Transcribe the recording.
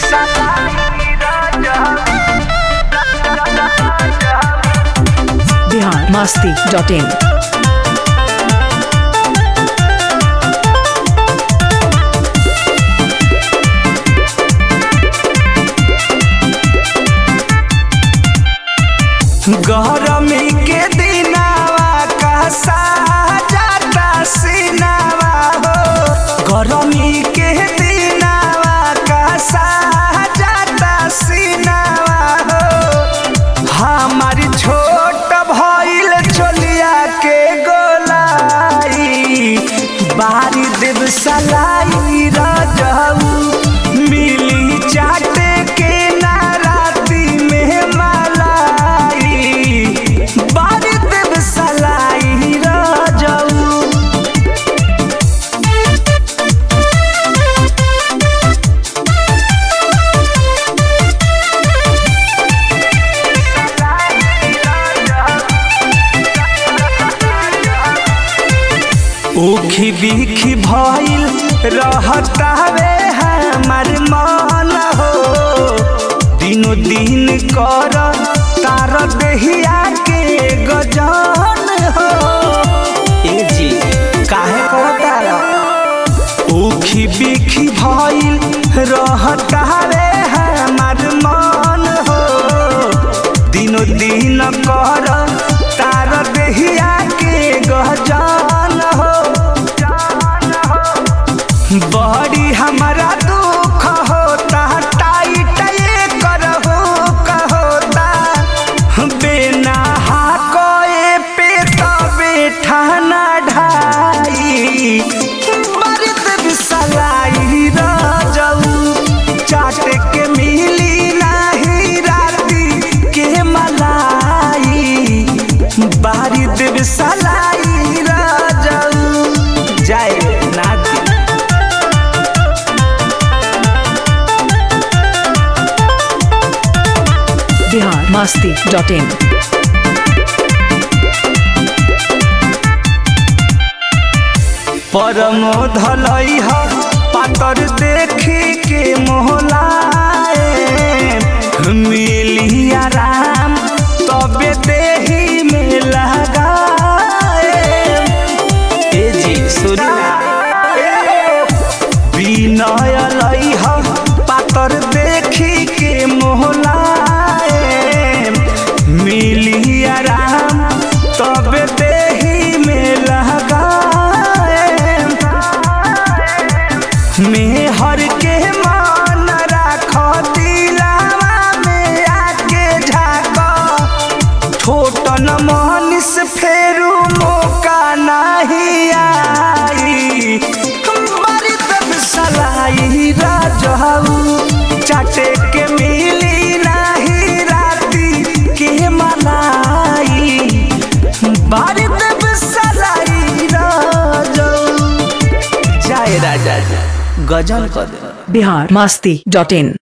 Bihar Masti dot in गरमी के दिनावा का साजाता सिनावा हो गरमी के दिनावा का साजाता सिनावा हो हमारी छोट भइल चोलिया के गोलाई बारी देव सलाई रजऊ मिली चाटे के नाराती में मलाई बारी देव सलाई रजऊ उखी बिखी भइल रहतावे हमार मन हो दिनो दिन कर तार देहिया के गजन हो ए जी काहे कहतारा उखी बिखी भइल रहतावे हमार मन हो दिनो दिन कर तार देहिया के गजन हो बड़ी हमारा दुख होता टाइट ये करहो कहोता बिना हाकोए पे तबे ठाना ढाई मर्द बिसलाई रजऊ चाट के मिली नाही राती के मलाई बारी देव सलाई रजऊ जाए नाती बिहार मस्ती डॉट इन परमो धलई ह पातर देखी के मोहलाए मिली आराम तबे देही में लगाए ए जी सुना विनय लई ह पातर देखी के मोहलाए मिली आराम तबे देही में लगाए मेहर के मान राख दिलावा में आके झाक छोटन मनीष फेरू मौका नहीं आई हमारी तब सलाई राजहू चाटे के मिली नहीं राती के मलाई बारी तब सलाई राजहू जाए राजा गजल कर दे बिहार मस्ती डॉट इन